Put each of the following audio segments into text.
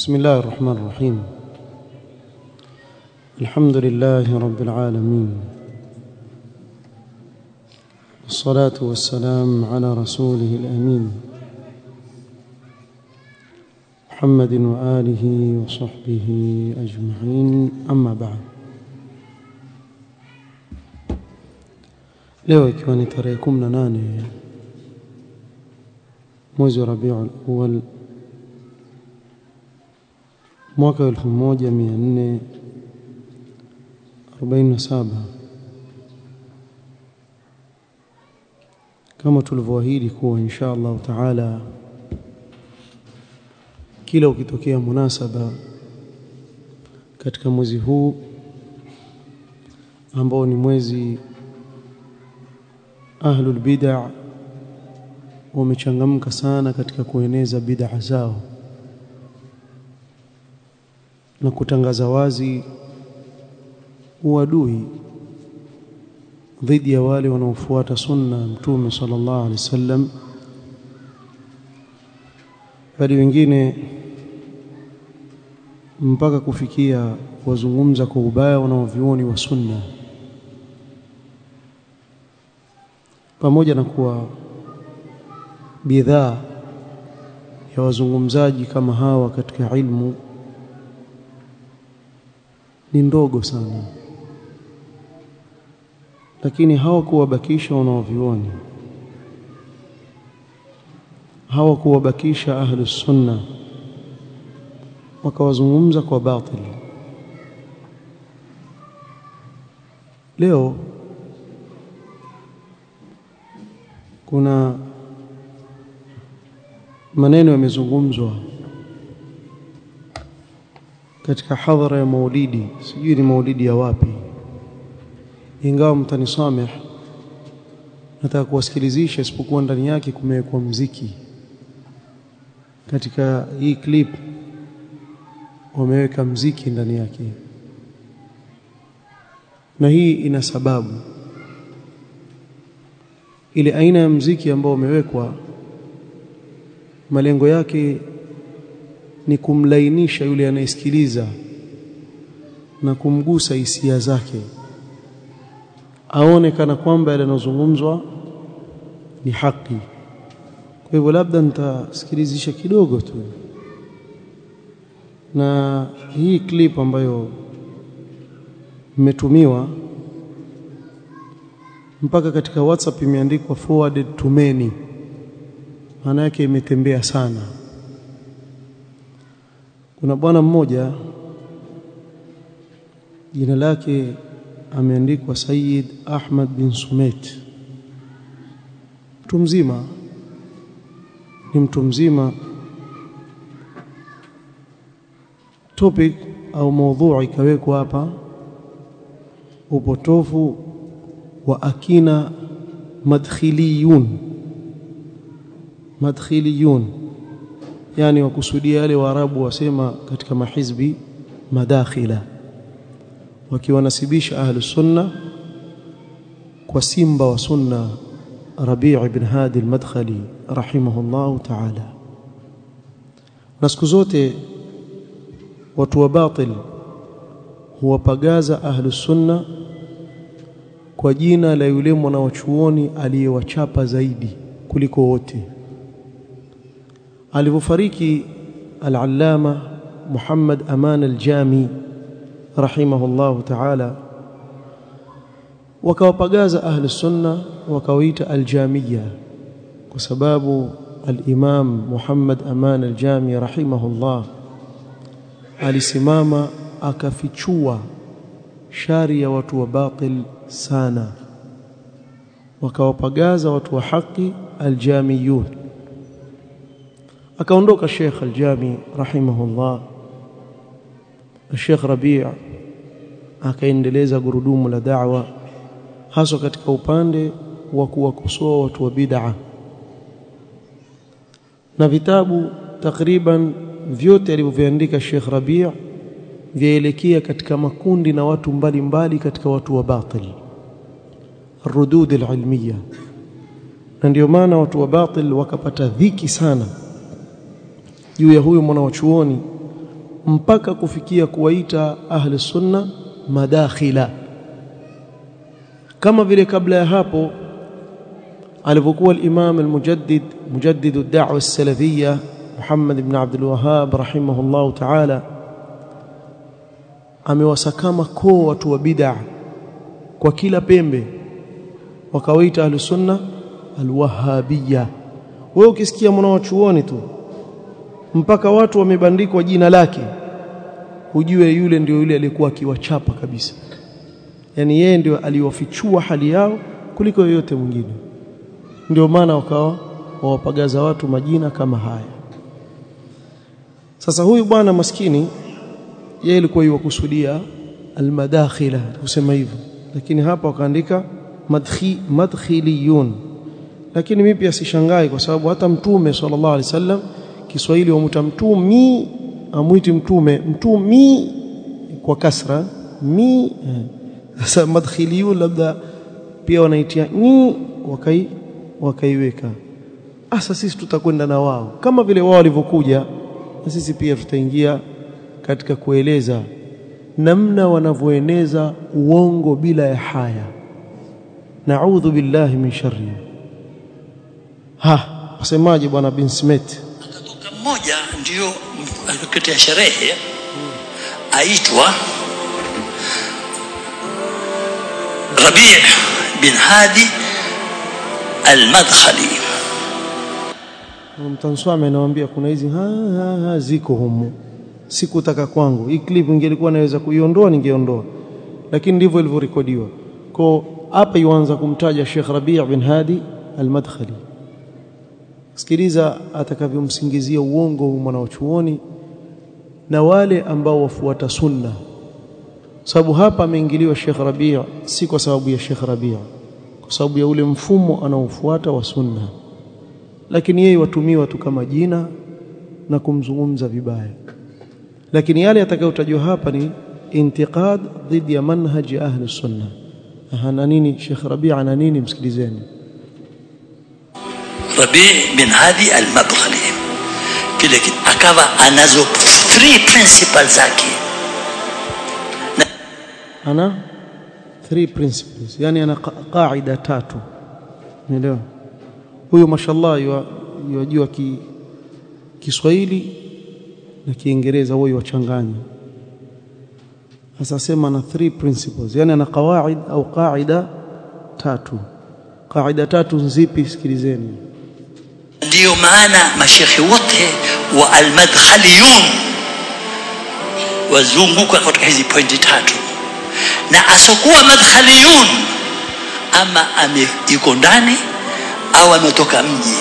بسم الله الرحمن الرحيم الحمد لله رب العالمين والصلاة والسلام على رسوله الأمين محمد وآله وصحبه أجمعين أما بعد leo ikiwa ni tarehe 18 mwezi wa Rabiul Awwal mwaka 1447 kama tulivyoahidi kuwa insha Allah taala kila ukitokea munasaba katika mwezi huu ambao ni mwezi ahlul bid'a wamechangamka sana katika kueneza bid'a zao na kutangaza wazi uadui dhidi ya wale wanaofuata sunna mtume sallallahu alaihi wasallam bali wengine mpaka kufikia wazungumza kwa ubaya wanaovioni wa sunna pamoja na kuwa bidhaa ya wazungumzaji kama hawa katika ilmu ni ndogo sana lakini hawakuwabakisha wanaovioni hawakuwabakisha ahlus sunna wakawazungumza kwa batili leo kuna maneno yamezungumzwa katika hadhara ya maulidi sijui ni maulidi ya wapi ingawa mtanisameh nataka kuwasikilizisha isipokuwa ndani yake kumewekwa mziki katika hii clip wameweka mziki ndani yake na hii ina sababu ile aina ya mziki ambao umewekwa malengo yake ni kumlainisha yule anayesikiliza na kumgusa hisia zake aone kana kwamba yale yanozungumzwa ni haki kwa hivyo labda nitasikilizisha kidogo tu na hii clip ambayo mmetumiwa mpaka katika WhatsApp imeandikwa forwarded to many maana yake imetembea sana kuna bwana mmoja jina lake ameandikwa Sayyid Ahmad bin Sumet mtu mzima ni mtu mzima topic au maudhui ikawekwa hapa upotofu wa akina madkhiliyun madkhiliyun yani wakusudia wale waarabu wasema katika mahizbi madakhila wakiwanasibisha ahlu sunna kwa simba wa sunna Rabi' ibn Hadi al-Madkhali rahimahullah ta'ala na siku zote watu wa batil huwapagaza ahlu sunna kwa jina la yule mwanachuoni aliyewachapa zaidi kuliko wote alivyofariki al-allama Muhammad Aman al-Jami rahimahullahu ta'ala wakawapagaza ahli sunna wakawaita al-Jamiyya kwa sababu al-Imam Muhammad Aman al-Jami rahimahullah alisimama akafichua shari ya watu wa batil sana wakawapagaza watu wa haki al-Jamiyun akaondoka Sheikh Al-Jami rahimahullah Sheikh Rabi' akaendeleza gurudumu la da'wa hasa katika upande wa kuwakosoa watu wa bid'a na vitabu takriban vyote alivyoviandika Sheikh Rabi' vyaelekea katika makundi na watu mbalimbali mbali katika watu wa batil rudud al-ilmiyya na ndio maana watu wa batil wakapata dhiki sana juu ya huyu mwanachuoni mpaka kufikia kuwaita ahli sunna madakhila kama vile kabla ya hapo alivyokuwa al-Imam al-Mujaddid mujaddid ad-da'wa as-salafiyya Muhammad ibn Abdul Wahhab rahimahullah ta'ala amewasakama koo watu wa bid'a kwa kila pembe wakawaita ahli sunna al-wahhabiyya wewe ukisikia mwanachuoni tu mpaka watu wamebandikwa jina lake ujue yule ndio yule aliyekuwa akiwachapa kabisa yani yeye ndio aliwafichua hali yao kuliko yoyote mwingine ndio maana wakawa wawapagaza watu majina kama haya sasa huyu bwana maskini yeye alikuwa yuwakusudia almadakhila kusema hivyo lakini hapa wakaandika madkhi madkhiliyun lakini mimi pia sishangai kwa sababu hata mtume sallallahu alaihi wasallam Kiswahili wamuta mtumi amwiti mtume mtumi kwa kasra mi sasa madkhiliyun labda pia wanaitia ni wakai wakaiweka asa sisi tutakwenda na wao kama vile wao walivyokuja na sisi pia tutaingia katika kueleza namna wanavyoeneza uongo bila ya haya naudhu billahi min sharri ha wasemaje bwana bin Smith akatoka mmoja ndio alikuletea sherehe aitwa Rabi' bin Hadi al-Madkhali mtanswame anawaambia kuna hizi ha, ha, ha, ziko humu sikutaka kwangu hii clip ingelikuwa naweza kuiondoa ningeondoa lakini ndivyo ilivyorekodiwa kwa hapa yuanza kumtaja Sheikh Rabi' bin Hadi al-Madkhali sikiliza atakavyomsingizia uongo huu mwanachuoni na wale ambao wafuata sunna sababu hapa ameingiliwa Sheikh Rabi' si kwa sababu ya Sheikh Rabi' kwa sababu ya ule mfumo anaofuata wa sunna lakini yeye watumiwa tu kama jina na kumzungumza vibaya lakini yale yatakayotajwa hapa ni intiqad dhidi ya manhaji ahli sunna ana nini Sheikh Rabi' ana nini msikilizeni Rabi' bin Hadi al-Madkhali kile akawa anazo three principles zake ana three principles yani ana qaida tatu umeelewa huyo mashallah yajua ki Kiswahili na Kiingereza huyo wachanganya sasa sema na three principles yani ana qawaid au qaida tatu qaida tatu zipi sikilizeni ndiyo maana mashekhi wote wa almadkhaliyun wazunguka katika hizi pointi tatu na asokuwa madkhaliyun ama ame yuko ndani au ametoka mji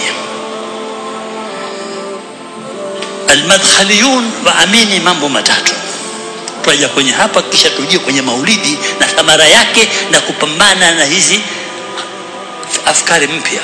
almadkhaliyun waamini mambo matatu twaja kwenye hapa kisha tujie kwenye maulidi na thamara yake na kupambana na hizi afkari mpya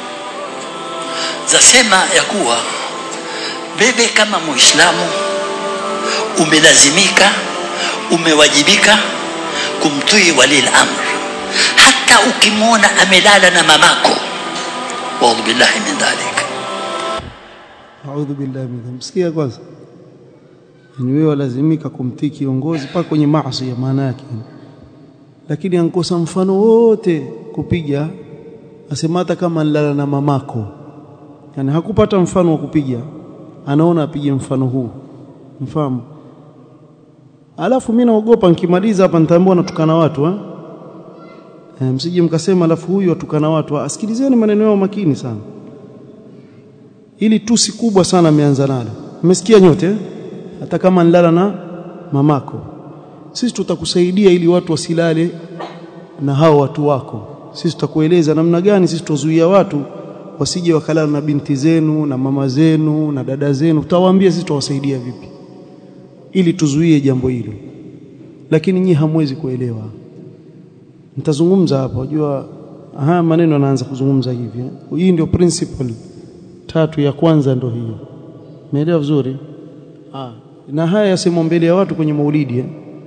zasema ya kuwa wewe kama muislamu umelazimika umewajibika kumtii wali al-amr hata ukimwona amelala na mamako waudhu billahi min dhalik a'udhu billahi min msikia kwanza ni wewe lazimika kumtii kiongozi paka kwenye maasi ya maana yake lakini ankosa mfano wote kupiga asema hata kama nilala na mamako yani hakupata mfano wa kupiga anaona apige mfano huu mfahamu alafu mimi naogopa nikimaliza hapa nitaambiwa natukana watu eh e, msije mkasema alafu huyu atukana watu asikilizeni maneno yao makini sana ili tusi kubwa sana ameanza nalo mmesikia nyote eh? hata kama nilala na mamako sisi tutakusaidia ili watu wasilale na hao watu wako sisi tutakueleza namna gani sisi tuzuia watu wasije wakalala na binti zenu na mama zenu na dada zenu tutawaambia sisi tutawasaidia vipi ili tuzuie jambo hilo lakini nyinyi hamwezi kuelewa nitazungumza hapa unajua haya maneno yanaanza kuzungumza hivi eh? hii ndio principle tatu ya kwanza ndio hiyo umeelewa vizuri ah na haya yasemwa mbele ya watu kwenye maulidi eh?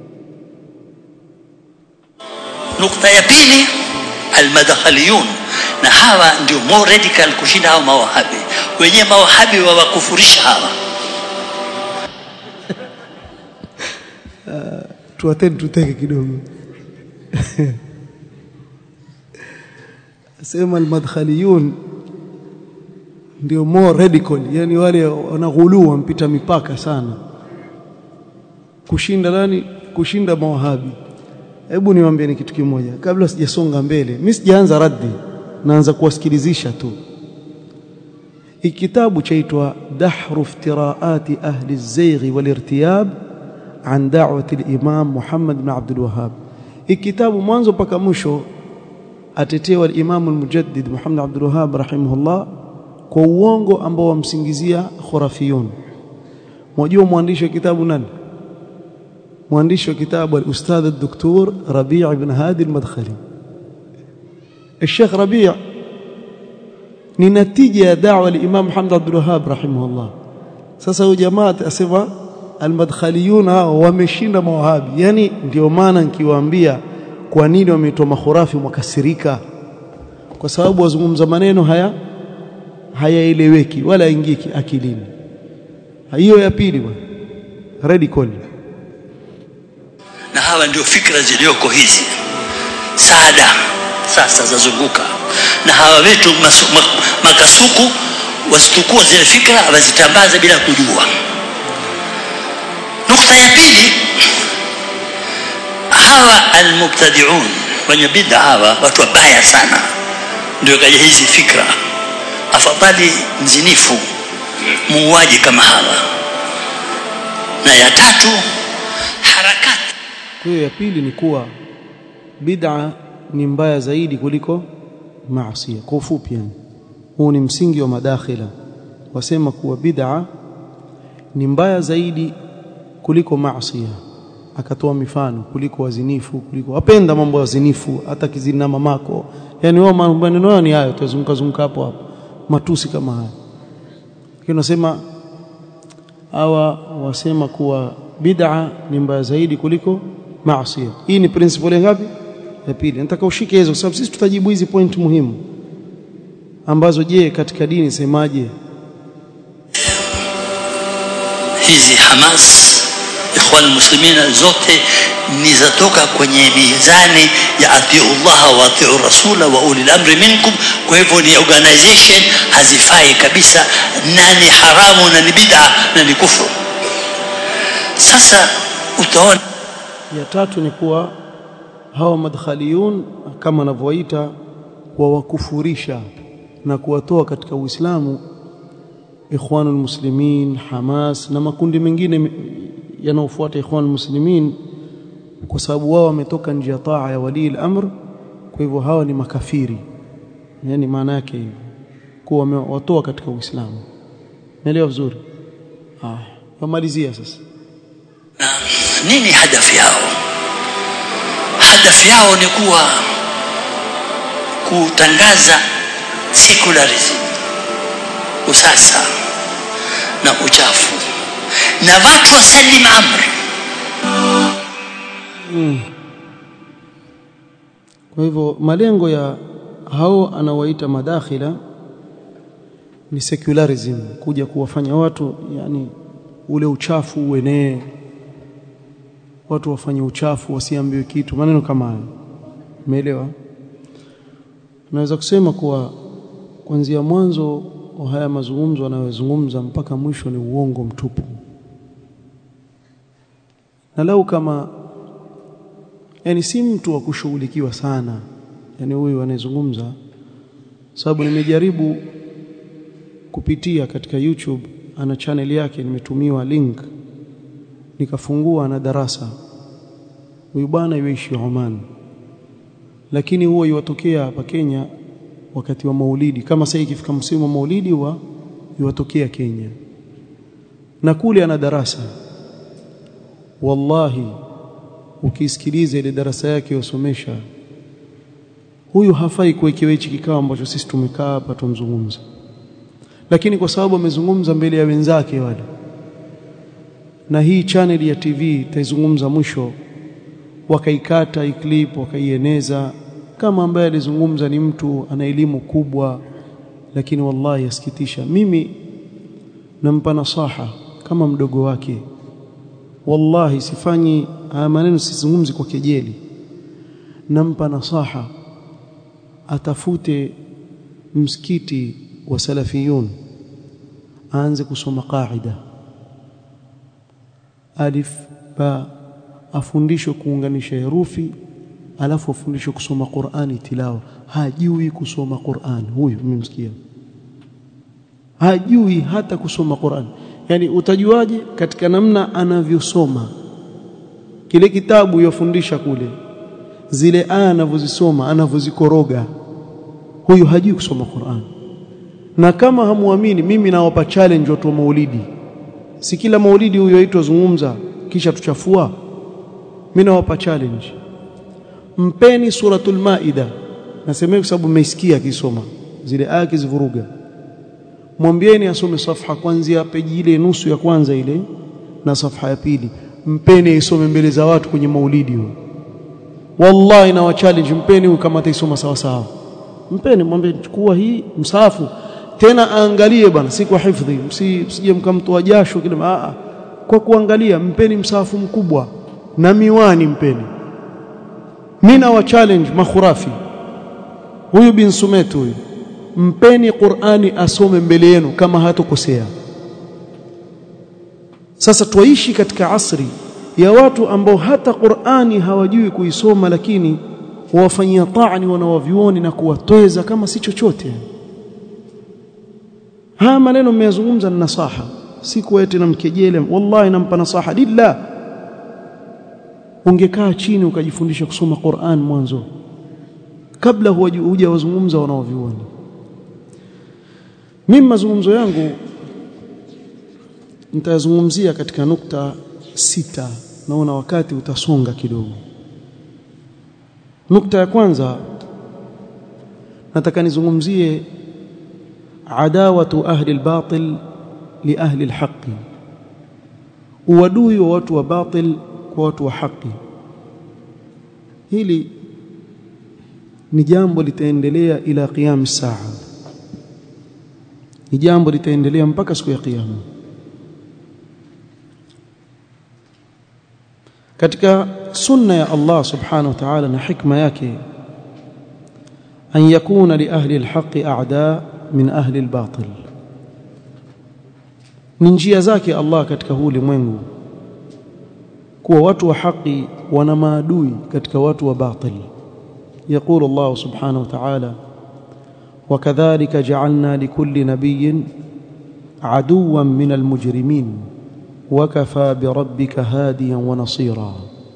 nukta ya pili almadkhaliyun na hawa ndio more radical kushinda hao mawahabi wenyewe mawahabi wawakufurisha hawa uh, tuateni tuteke kidogo sema almadkhaliyun ndio more radical yani wale wanaghuluu wampita mipaka sana kushinda nani kushinda mawahabi hebu niwaambie ni kitu kimoja kabla sijasonga mbele mimi sijaanza raddi naanza kuwasikilizisha tu hiki kitabu chaitwa dahru iftiraati ahli az-zaygh wal-irtiyab an da'wati al-imam Muhammad ibn Abdul Wahhab hiki kitabu mwanzo mpaka mwisho atetewa al-imam al-mujaddid Muhammad Abdul Wahhab rahimahullah kwa uongo ambao wamsingizia khurafiyun mwajua mwandishi wa kitabu nani mwandishi wa kitabu al-ustadh al-doktor Rabi' ibn Hadi al-Madkhali الشيخ ربيع ni natija ya da'wa al-Imam Muhammad Abdul Wahhab rahimahullah sasa huyu jamaa asema al-madkhaliyun hao wameshinda mawahabi yani ndio maana nikiwaambia kwa nini wameitwa makhurafi mwakasirika kwa sababu wazungumza maneno haya hayaeleweki wala ingiki akilini hiyo ya pili bwana radical na hawa ndio fikra zilizoko hizi saada sasa zazunguka na hawa wetu masu, mak, makasuku wasitukua zile fikra wazitambaza bila kujua nukta ya pili hawa almubtadiun wenye bid'a hawa watu wabaya sana ndio kaja hizi fikra afadhali mzinifu muuaji kama hawa na ya tatu harakati kwa hiyo ya pili ni kuwa bid'a ni mbaya zaidi kuliko maasi kwa ufupi yani huu ni msingi wa madakhila wasema kuwa bid'a ni mbaya zaidi kuliko maasi akatoa mifano kuliko wazinifu kuliko wapenda mambo ya wazinifu hata kizina mamako yani wao maneno ni hayo tuzunguka zunguka hapo hapo matusi kama haya lakini nasema hawa wasema kuwa bid'a ni mbaya zaidi kuliko maasi hii ni principle ngapi ya pili nataka ushike hizo kwa sababu sisi tutajibu hizi point muhimu ambazo je katika dini semaje hizi Hamas ikhwan muslimina zote ni zatoka kwenye mizani ya atiu Allah wa atiu rasula wa ulil amri minkum kwa hivyo ni organization hazifai kabisa na ni haramu na ni bid'a na ni kufru sasa utaona ya tatu ni kuwa hawa madkhaliyun kama wanavyoita wawakufurisha na kuwatoa katika Uislamu ikhwanul muslimin Hamas na makundi mengine yanayofuata ikhwanul muslimin kwa sababu wao wametoka nje ya taa ya wali al-amr kwa hivyo hawa ni makafiri yani maana yake hivyo kuwa wamewatoa katika Uislamu naelewa vizuri haya wamalizia sasa nini hadafu yao hadafu yao ni kuwa kutangaza secularism usasa na uchafu na watu wasalim amri mm. kwa hivyo malengo ya hao anawaita madakhila ni secularism kuja kuwafanya watu yani ule uchafu uenee watu wafanye uchafu wasiambiwe kitu maneno kama hayo umeelewa naweza kusema kuwa kuanzia mwanzo wa haya mazungumzo anayozungumza mpaka mwisho ni uongo mtupu na lau kama yani si mtu wa kushughulikiwa sana yani huyu anayezungumza sababu nimejaribu kupitia katika YouTube ana channel yake nimetumiwa link nikafungua na darasa huyu bwana yuishi Oman lakini huwa iwatokea hapa Kenya wakati wa Maulidi kama sasa ikifika msimu wa Maulidi huwa iwatokea Kenya na kule ana darasa wallahi ukisikiliza ile darasa yake yosomesha huyu hafai kuwekewa hichi kikao ambacho sisi tumekaa hapa tumzungumza lakini kwa sababu amezungumza mbele ya wenzake wale na hii channel ya TV itaizungumza mwisho wakaikata iklip wakaieneza kama ambaye alizungumza ni mtu ana elimu kubwa lakini wallahi yasikitisha mimi nampa nasaha kama mdogo wake wallahi sifanyi haya maneno sizungumzi kwa kejeli nampa nasaha atafute msikiti wa salafiyun aanze kusoma qaida alif ba afundishwe kuunganisha herufi alafu afundishwe kusoma Qur'ani tilawa hajui kusoma Qur'an huyu mmemsikia hajui hata kusoma Qur'an yani utajuaje katika namna anavyosoma kile kitabu yofundisha kule zile aya anavyozisoma anavyozikoroga huyu hajui kusoma Qur'an na kama hamuamini mimi nawapa challenge watu wa maulidi si kila maulidi huyo aitwa zungumza kisha tuchafua mimi nawapa challenge mpeni suratul maida nasemea kwa sababu mmeisikia akisoma zile aya kizivuruga mwambieni asome safha kuanzia peji ile nusu ya kwanza ile na safha ya pili mpeni isome mbele za watu kwenye maulidi huyo wallahi na wa challenge mpeni kama ataisoma sawa sawa mpeni mwambie chukua hii msahafu tena aangalie bwana si kwa hifadhi msije mkamtoa jasho kile a kwa kuangalia mpeni msahafu mkubwa na miwani mpeni mina wa challenge makhurafi huyu bin sumet huyu mpeni Qur'ani asome mbele yenu kama hatokosea sasa twaishi katika asri ya watu ambao hata Qur'ani hawajui kuisoma lakini wawafanyia taani wanawavyuoni na kuwatweza kama si chochote haya maneno mmeyazungumza na nasaha si kuete na mkejele wallahi nampa nasaha lillah ungekaa chini ukajifundisha kusoma Qur'an mwanzo kabla huja wazungumza wanaovioni mimi mazungumzo yangu nitazungumzia katika nukta sita naona wakati utasonga kidogo nukta ya kwanza nataka nizungumzie adawatu ahli albatil li ahli alhaqi uadui wa watu wa batil kwa watu wa haki hili ni jambo litaendelea ila qiyam saa ni jambo litaendelea mpaka siku ya kiyama katika sunna ya Allah subhanahu wa ta'ala na hikma yake an yakuna li ahli alhaqi a'da min ahli albatil ni njia zake Allah katika huu ulimwengu kuwa watu wa haki wana maadui katika watu wa batil يقول الله سبحانه وتعالى وكذلك جعلنا لكل نبي عدوا من المجرمين وكفى بربك هاديا ونصيرا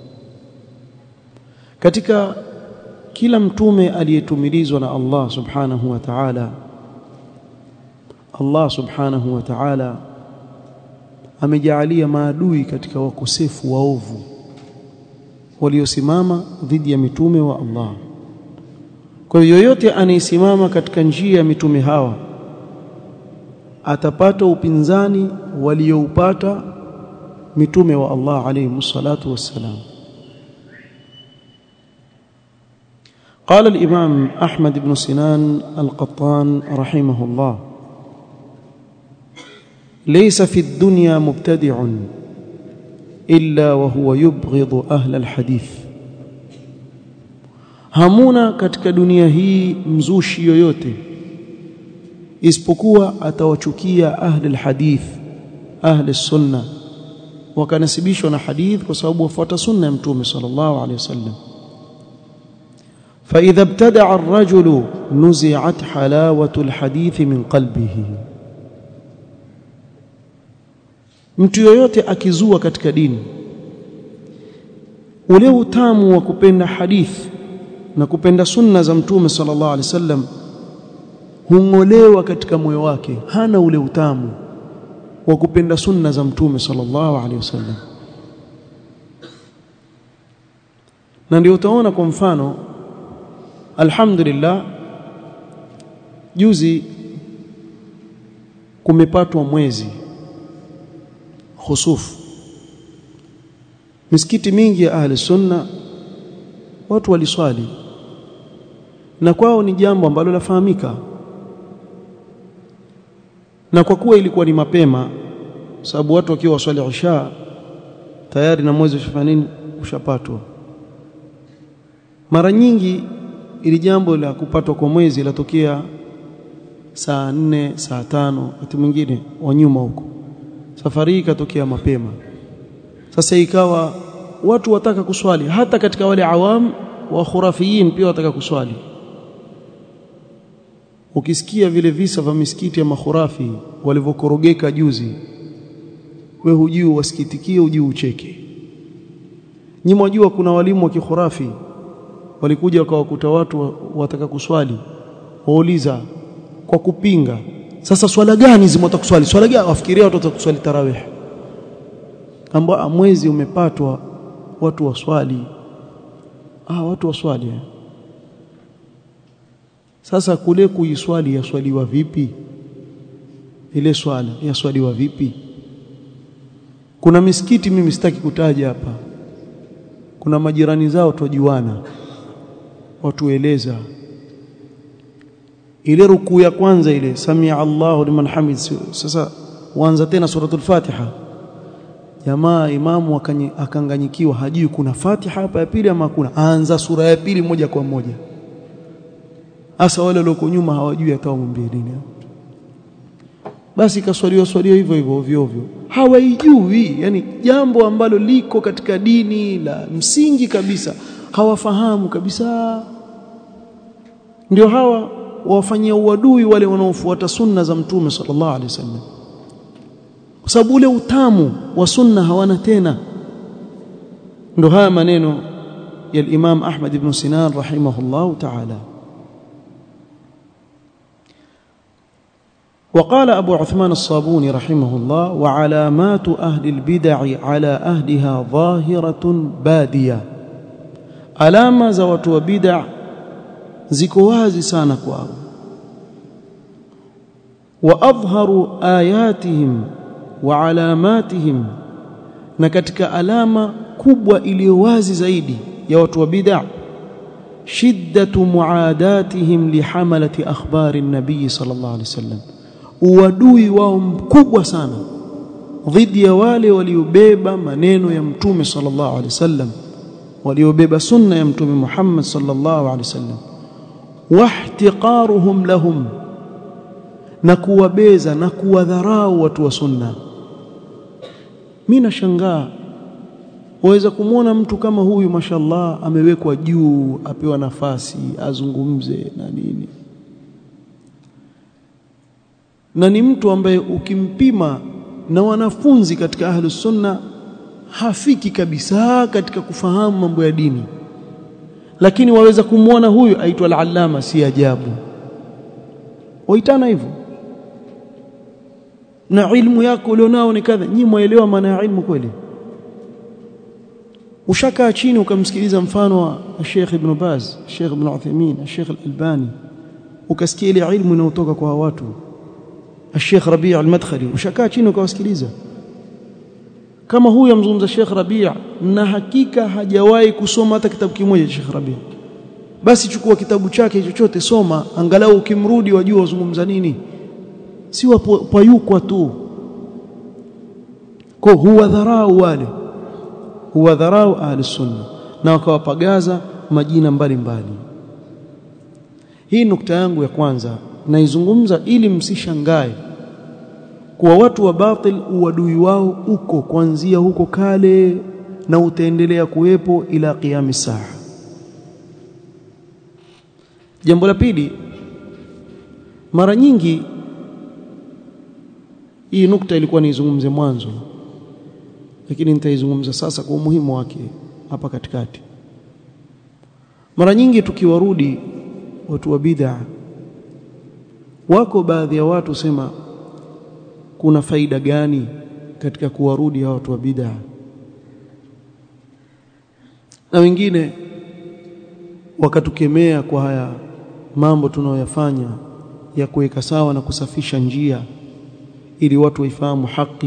katika kila mtume aliyetumilizwa na Allah subhanahu wa ta'ala Allah subhanahu wa ta'ala amejaalia maadui katika wakosefu waovu waliosimama dhidi ya mitume wa Allah kwa hiyo yoyote anayesimama katika njia ya mitume hawa atapata upinzani walioupata mitume wa Allah alayhi salatu wassalam قال الإمام أحمد بن سنان القطان رحمه الله ليس في الدنيا مبتدع إلا وهو يبغض أهل الحديث hamuna katika dunia hii mzushi yoyote isipokuwa atawachukia ahli alhadith ahli sunna wakanasibishwa na hadith kwa sababu wafuata sunna ya mtume sallallahu alaihi wasallam فإذا ابتدع الرجل نزعت حلاوة الحديث من قلبه mtu yoyote akizua katika dini ule utamu wa kupenda hadithi na kupenda sunna za mtume sallallahu alaihi wasallam hungolewa katika moyo wake hana ule utamu wa kupenda sunna za mtume sallallahu alaihi wasallam na ndio utaona kwa mfano alhamdulillah juzi kumepatwa mwezi khusufu misikiti mingi ya ahli sunna watu waliswali na kwao ni jambo ambalo lafahamika na kwa kuwa ilikuwa ni mapema sababu watu wakiwa waswali isha tayari na mwezi ushafanya nini ushapatwa mara nyingi ili jambo la kupatwa kwa mwezi latokea saa nne saa tano wakati mwingine wa nyuma huko safari hii ikatokea mapema sasa ikawa watu wataka kuswali hata katika wale awam wa khurafiyin pia wataka kuswali ukisikia vile visa vya misikiti ya makhurafi walivyokorogeka juzi we hujui wasikitikie hujui ucheke nyinyi mwajua kuna walimu wa kikhurafi walikuja wakawakuta watu wataka kuswali wauliza kwa kupinga sasa swala gani zimota kuswali swala gani wafikiria watu watakuswali tarawih ambao mwezi umepatwa watu waswali ah watu waswali sasa kule kuiswali yaswaliwa vipi ile swala yaswaliwa vipi kuna misikiti mimi sitaki kutaja hapa kuna majirani zao tujuana watueleza ile rukuu ya kwanza ile samia Allahu liman hamid sasa uanza tena suratul Fatiha jamaa imamu akanganyikiwa hajui kuna Fatiha hapa ya pili ama kuna anza sura ya pili moja kwa moja hasa wale walioko nyuma hawajui hata wamwambie nini basi kaswaliwa swaliwa hivyo hivyo ovyo ovyo hawaijui yani jambo ambalo liko katika dini la msingi kabisa hawafahamu kabisa ndio hawa wafanyia uadui wale wanaofuata sunna za mtume sallallahu alaihi wasallam kwa sababu ule utamu wa sunna hawana tena ndio haya maneno ya Imam Ahmad ibn Sinan rahimahullah ta'ala وقال أبو عثمان الصابوني رحمه الله وعلامات أهل البدع على أهلها ظاهرة بادية alama za watu wa bid'a ziko wazi sana kwao wa adhharu ayatihim wa alamatihim na katika alama kubwa iliyo wazi zaidi ya watu wa bid'a shiddatu muadatihim lihamalati akhbari an-nabii sallallahu alaihi wasallam uadui wao mkubwa sana dhidi ya wale waliobeba maneno ya mtume sallallahu alaihi wasallam waliobeba sunna ya mtume Muhammad sallallahu alaihi wasallam wahtiqaruhum lahum na kuwabeza na kuwadharau watu wa sunna mimi nashangaa waweza kumwona mtu kama huyu mashallah amewekwa juu apewa nafasi azungumze na nini na ni mtu ambaye ukimpima na wanafunzi katika ahlus sunna hafiki kabisa katika kufahamu mambo ya dini lakini waweza kumwona huyu aitwa al-allama si ajabu waitana hivyo na ilmu yako ulionao ni kadha nyinyi muelewa maana ya ilmu kweli ushakaa chini ukamsikiliza mfano wa Sheikh Ibn Baz Sheikh Ibn Uthaymeen Sheikh Al-Albani ukasikia ile ilmu inayotoka kwa watu Sheikh Rabi' Al-Madkhali ushakaa chini ukawasikiliza kama huyu amzungumza Sheikh Rabi' na hakika hajawahi kusoma hata kitabu kimoja cha Sheikh Rabi' basi chukua kitabu chake chochote soma angalau ukimrudi wajua wazungumza nini si wapayukwa tu kwa huwa dharau wale huwa dharau ahli sunna na wakawapagaza majina mbalimbali mbali. hii nukta yangu ya kwanza naizungumza ili msishangae kuwa watu wa batil uadui wao uko kuanzia huko kale na utaendelea kuwepo ila qiyami saa jambo la pili mara nyingi hii nukta ilikuwa niizungumze mwanzo lakini nitaizungumza sasa kwa umuhimu wake hapa katikati mara nyingi tukiwarudi watu wa bid'a wako baadhi ya watu sema kuna faida gani katika kuwarudi hao watu wa bid'a na wengine wakatukemea kwa haya mambo tunayoyafanya ya kuweka sawa na kusafisha njia ili watu waifahamu haki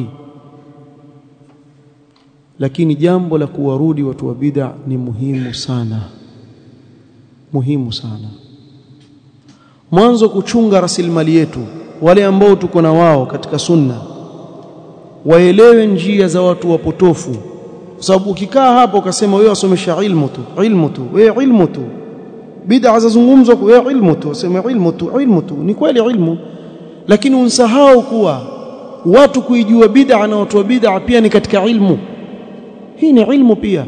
lakini jambo la kuwarudi watu wa bid'a ni muhimu sana muhimu sana mwanzo kuchunga rasilimali yetu wale ambao tuko na wao katika sunna waelewe njia za watu wapotofu kwa sababu ukikaa hapo ukasema wewe wasomesha ilmu tu ilmu tu wewe ilmu tu bid'a zazungumzwa kwa wewe ilmu tu useme ilmu tu ilmu tu ni kweli ilmu lakini unsahau kuwa watu kuijua bid'a na watu wa bid'a pia ni katika ilmu hii ni ilmu pia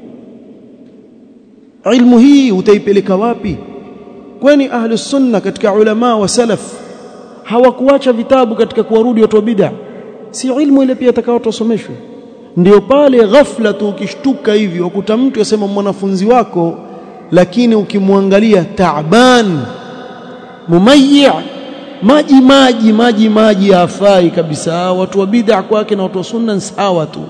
ilmu hii utaipeleka wapi kwani ahli sunna katika ulama wa salaf hawakuacha vitabu katika kuwarudi watu wa bid'a si ilmu ile pia atakao tusomeshwe ndio pale ghafla tu ukishtuka hivi ukuta mtu yasema mwanafunzi wako lakini ukimwangalia taaban mumayyi' maji maji maji maji hafai kabisa watu wa bid'a kwake na watu wa sunna sawa tu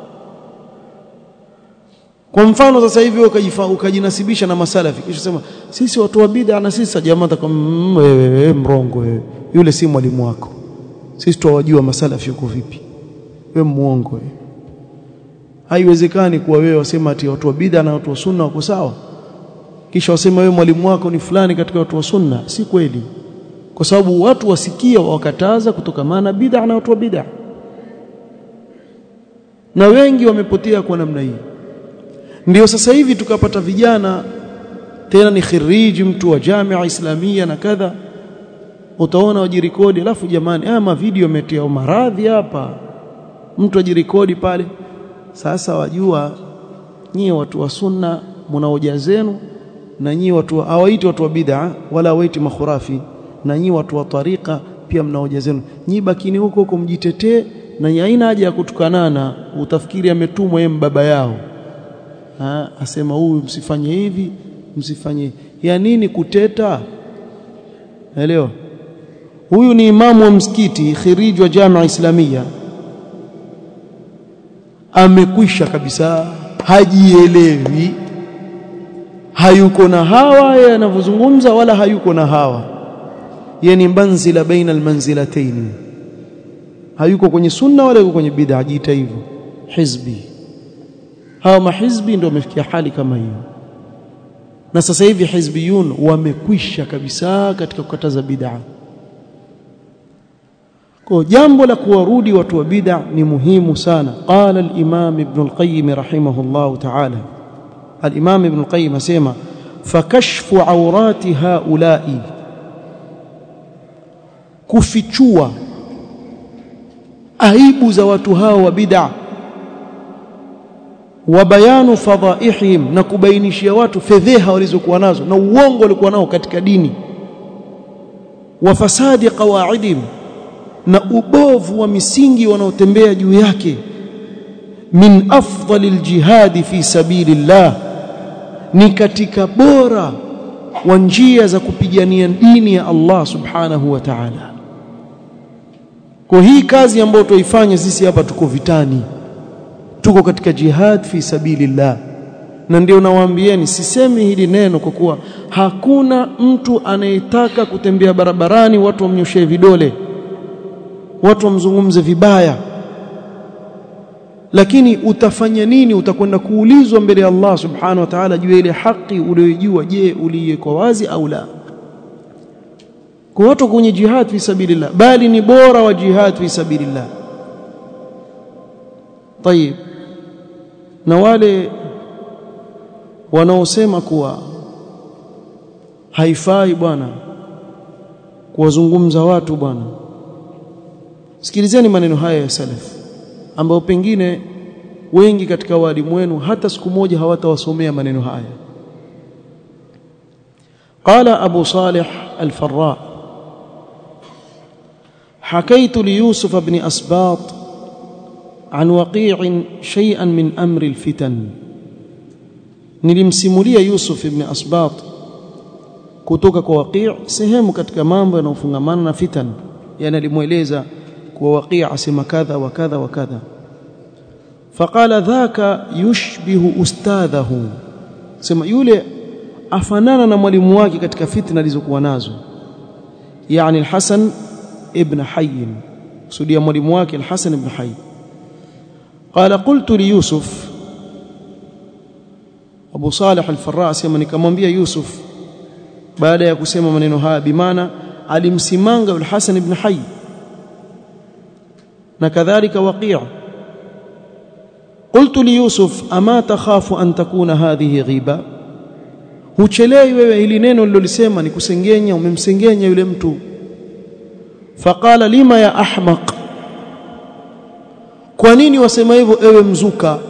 kwa mfano sasa hivi ukajinasibisha na masalafi kisha sema sisi watu wa bid'a na sisi jamaa takwambia wewe mrongo wewe yule si mwalimu wako sisi tuwajua masalafi yuko vipi wewe muongo wewe haiwezekani kuwa wewe wasema ati watu wa bid'a na watu wa sunna wako sawa kisha wasema wewe mwalimu wako ni fulani katika watu wa sunna si kweli kwa sababu watu wasikia wakataza kutokamana bid'a na watu wa bid'a na wengi wamepotea kwa namna hii ndio sasa hivi tukapata vijana tena ni khiriji mtu wa jamia islamia na kadha utaona wajirekodi alafu jamani haya mavideo yametia maradhi hapa mtu ajirekodi pale sasa wajua nyie watu wa sunna mna hoja zenu na nyie watu hawaiti watu wa bid'a wala hawaiti makhurafi na nyie watu wa tariqa pia mna hoja zenu nyie bakini huko huko mjitetee na haina haja ya kutukanana utafikiri ametumwa yeye baba yao ha, asema huyu msifanye hivi msifanye ya nini kuteta elewa huyu ni imamu wa msikiti khiriji wa jamia islamia amekwisha kabisa hajielewi hayuko na hawa yeye anavyozungumza wala hayuko na hawa yeye ni manzila baina almanzilatayn hayuko kwenye sunna wala yuko kwenye bid'a jiita hivyo hizbi hawa mahizbi ndio wamefikia hali kama hiyo na sasa hivi hizbiyun wamekwisha kabisa katika kukataza bid'a kwa jambo la kuwarudi watu wa bid'a ni muhimu sana qala al-imam ibn al-qayyim rahimahullah ta'ala al-imam ibn al-qayyim asema fakashfu awrati haula'i kufichua aibu za watu hao wa bid'a wa bayanu fadhaihim na kubainishia watu fedheha walizokuwa nazo na uongo walikuwa nao katika dini wa fasadi qawaidihim na ubovu wa misingi wanaotembea juu yake min afdalil jihadi fi sabilillah ni katika bora wa njia za kupigania dini ya Allah subhanahu wa ta'ala kwa hii kazi ambayo tuifanya sisi hapa tuko vitani tuko katika jihad fi sabilillah na ndio nawaambieni sisemi hili neno kwa kuwa hakuna mtu anayetaka kutembea barabarani watu wamnyoshee vidole watu wamzungumze vibaya lakini utafanya nini utakwenda kuulizwa mbele ya Allah subhanahu wa ta'ala juu ile haki uliyojua je uliiweka wazi au la kwa watu kwenye jihad fi sabilillah bali ni bora wa jihad fi sabilillah طيب na wale wanaosema kuwa haifai bwana kuwazungumza watu bwana sikilizeni maneno haya ya salaf ambao pengine wengi katika walimu wenu hata siku moja hawatawasomea maneno haya قال أبو صالح الفراء حكيت ليوسف بن أسباط عن وقيع شيئا من أمر الفتن nilimsimulia Yusuf ibn Asbat kutoka kwa Waqi' sehemu katika mambo yanayofungamana na fitan yani alimueleza kwa Waqi' asema kadha wa kadha wa kadha faqala dhaka yushbihu ustadhahu sema yule afanana na mwalimu wake katika fitna alizokuwa nazo yani al-Hasan ibn Hayy kusudia mwalimu wake al-Hasan ibn Hayy قال قلت ليوسف Abu Salih al-Farra asema nikamwambia Yusuf baada ya kusema maneno haya bimaana alimsimanga al-Hasan ibn Hayy na kadhalika Waqi' قلت ليوسف أما تخاف أن تكون هذه غيبة huchelei wewe hili neno lilolisema ni kusengenya umemsengenya yule mtu faqala lima ya ahmaq kwa nini wasema hivyo ewe mzuka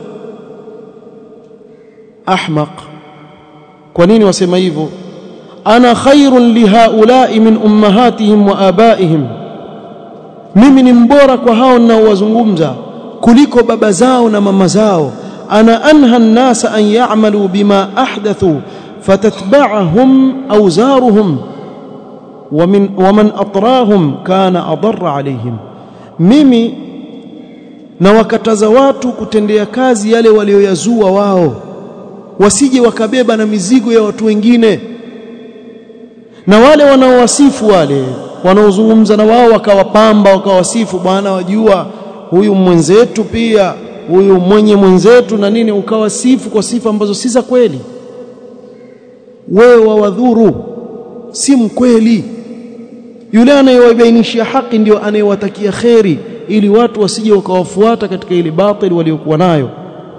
ahmaq kwa nini wasema hivyo ana khairun lihaula'i min ummahatihim wa abaihim mimi ni mbora kwa hao ninaowazungumza kuliko baba zao na mama zao ana anha an-nasa an ya'malu bima ahdathu fatatba'ahum awzaruhum ومن ومن اطراهم كان اضر عليهم mimi na wakataza watu kutendea kazi yale walioyazua wao wasije wakabeba na mizigo ya watu wengine na wale wanaowasifu wale wanaozungumza na wao wakawapamba wakawasifu bwana wajua huyu mwenzetu pia huyu mwenye mwenzetu na nini ukawasifu kwa sifa ambazo si za kweli wewe wawadhuru si mkweli yule anayewabainishia haki ndio anayewatakia kheri ili watu wasije wakawafuata katika ile batili waliokuwa nayo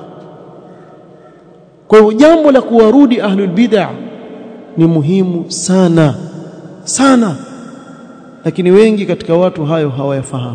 kwa hivyo jambo la kuwarudi ahlul bid'ah ni muhimu sana sana lakini wengi katika watu hayo hawayafahamu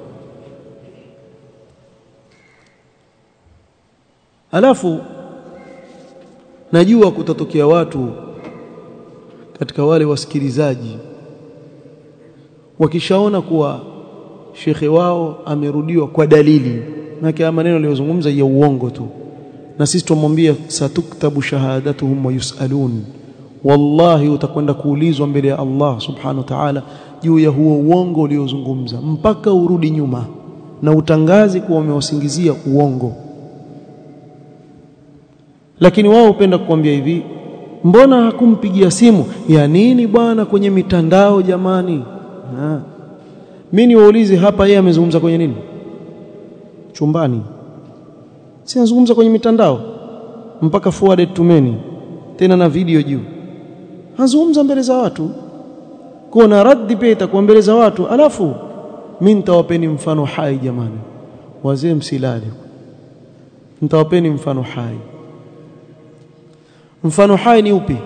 alafu najua kutatokea watu katika wale wasikilizaji wakishaona kuwa shekhe wao amerudiwa kwa dalili na kama maneno aliyozungumza ya uongo tu na sisi tumwambia satuktabu shahadatuhum wa yusalun wallahi utakwenda kuulizwa mbele ya Allah subhanahu wa ta'ala juu ya huo uongo uliozungumza mpaka urudi nyuma na utangazi kuwa umewasingizia uongo lakini wao hupenda kukwambia hivi mbona hakumpigia simu ya nini bwana kwenye mitandao jamani ha. mimi niwaulize hapa yeye amezungumza kwenye nini chumbani si anazungumza kwenye mitandao mpaka forwarded tumeni tena na video juu anazungumza mbele za watu kuna raddi pia itakuwa mbele za watu alafu mimi nitawapeni mfano hai jamani wazee msilale nitawapeni mfano hai mfano hai ni upi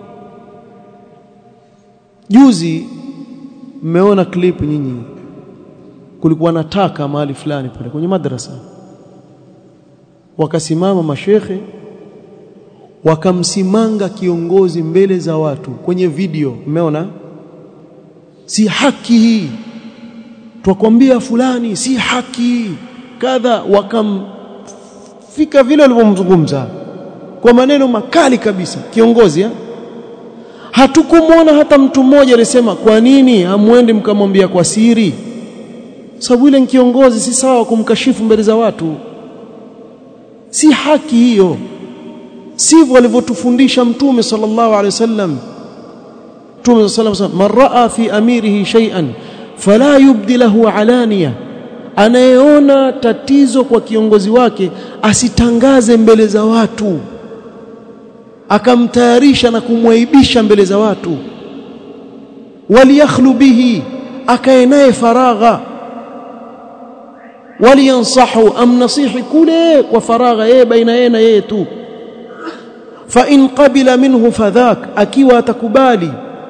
juzi mmeona clip nyinyi kulikuwa na taka mahali fulani pale kwenye madrasa wakasimama mashekhe wakamsimanga kiongozi mbele za watu kwenye video mmeona si haki hii twakwambia fulani si haki kadha wakamfika vile walivyomzungumza kwa maneno makali kabisa kiongozi ha? hatukumwona hata mtu mmoja alisema kwa nini hamwendi mkamwambia kwa siri sababu ile kiongozi si sawa kumkashifu mbele za watu si haki hiyo sivyo alivyotufundisha mtume sallallahu alaihi wasallam mtume sallallahu alaihi wasallam man raa fi amirihi shay'an fala yubdi lahu alaniya anayeona tatizo kwa kiongozi wake asitangaze mbele za watu akamtayarisha na kumwaibisha mbele za watu waliyakhlu bihi akae naye faragha waliyansahu amnasihi kule kwa faragha yeye baina yeye na yeye tu fa in qabila minhu fadhak akiwa atakubali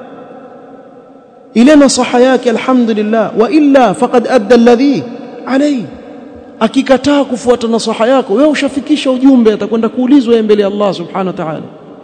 ile nasaha yake alhamdulillah wa illa faqad adda alladhi alayhi akikataa kufuata nasaha yako wewe ushafikisha ujumbe atakwenda kuulizwa yeye mbele ya Allah subhanahu wa ta'ala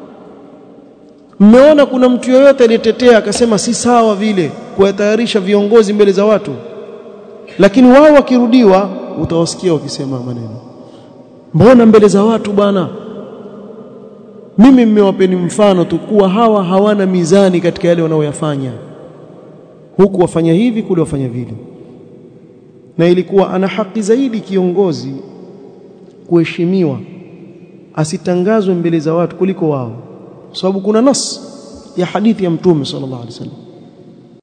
mmeona kuna mtu yoyote aliyetetea akasema si sawa vile kuwatayarisha viongozi mbele za watu lakini wao wakirudiwa utawasikia wakisema maneno mbona mbele za watu bwana mimi mmewapeni mfano tu kuwa hawa hawana mizani katika yale wanaoyafanya huku wafanya hivi kule wafanya vile na ilikuwa ana haki zaidi kiongozi kuheshimiwa asitangazwe mbele za watu kuliko wao sababu kuna nas ya hadithi ya mtume sallallahu alaihi wasallam